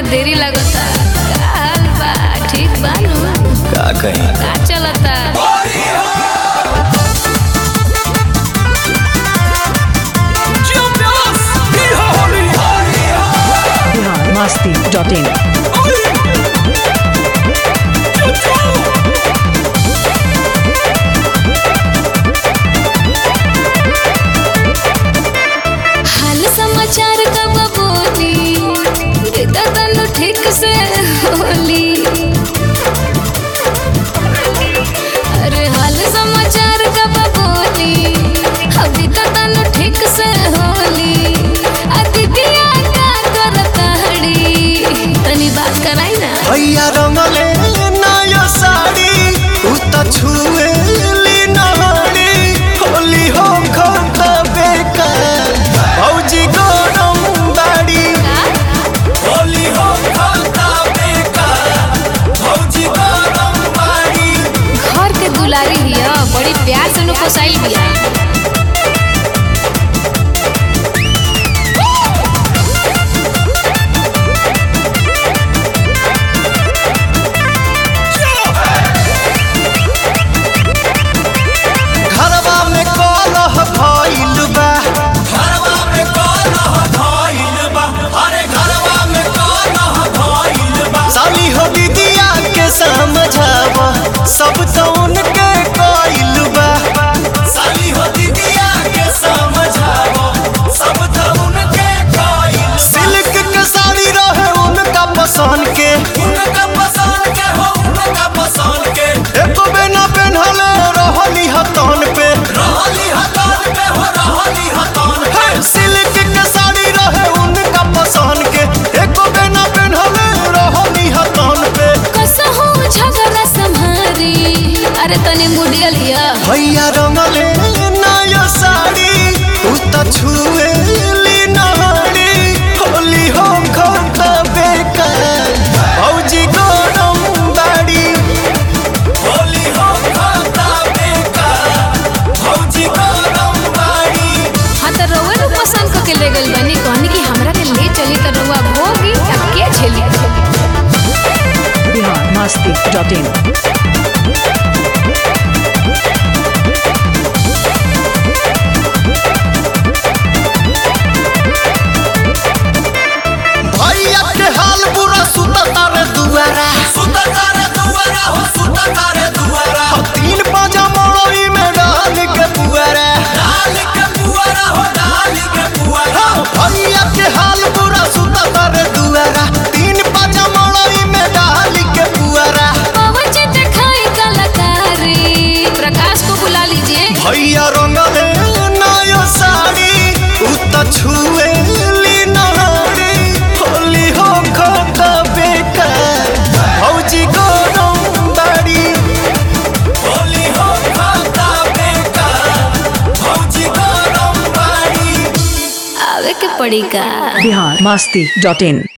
देरी लगता का हाल बा ठीक बा नु का कहीं का चलता बिहार मस्ती डॉट इन हाल समाचार कब बोली बेटा तनु ठीक से होली अरे हाल समाचार कब बोली अभी तो तनु ठीक से होली आ दीदिया का करता हड़ी तनी बात कराई ना भैया रंगले नया साड़ी तू त छुए ली नहाड़ी होली हो खाता बेकार भौजी गरम बाड़ी होली हो खाता बेकार भौजी गरम बाड़ी घर के दुलारी हिया बड़ी प्यार से नु पोसाइल बिया घरवा में कलह भइल बा घरवा में कलह भइल बा अरे घरवा में कलह भइल बा साली हो दीदिया के समझाव सब तो उनके कइल बा साली हो दीदिया के समझाव सब तो उनके कइल सिल्क के साड़ी रहे उनका पसंद के उनका पसंद के हो उनका पसंद के एको बेना पेन्हले रहली हतन पे रहली हतन पे हो रहली हतन पे सिल्क के साड़ी रहे उनका पसंद के एको बेना पेन्हले रहली हतन पे कसहु झगड़ा संभारी अरे तनी मुडियल हिया भैया रंगले नया साड़ी तू त छुए ली नहाड़ी होली हो खाता बेकार भौजी गरम बाड़ी होली हो खाता बेकार भौजी गरम बाड़ी हाँ तो रउआ लोग पसंद करके ले गइल बानी कहनी कि हमरा के ले चली तो रउआ भोगी अब के झेली बिहार मस्ती डॉट इन भैया के हाल बुरा सुता तारे दुआरा सुता तारे दुआरा हो सुता तारे दुआरा तीन पाजा मड़ई में डाल के पुआरा डाल के पुआरा हो डाल के पुआरा भैया के हाल बुरा सुता तारे दुआरा तीन पाजा मड़ई में डाल के पुआरा पवन चित खाई कलाकारी प्रकाश को बुला लीजिए भैया रंगले नया साड़ी उ त छुए ली नहाड़ी होली हो खाता बेकार भौजी गरम बाड़ी होली हो खाता बेकार भौजी गरम बाड़ी आवे के पड़ी का बिहार मस्ती डॉट इन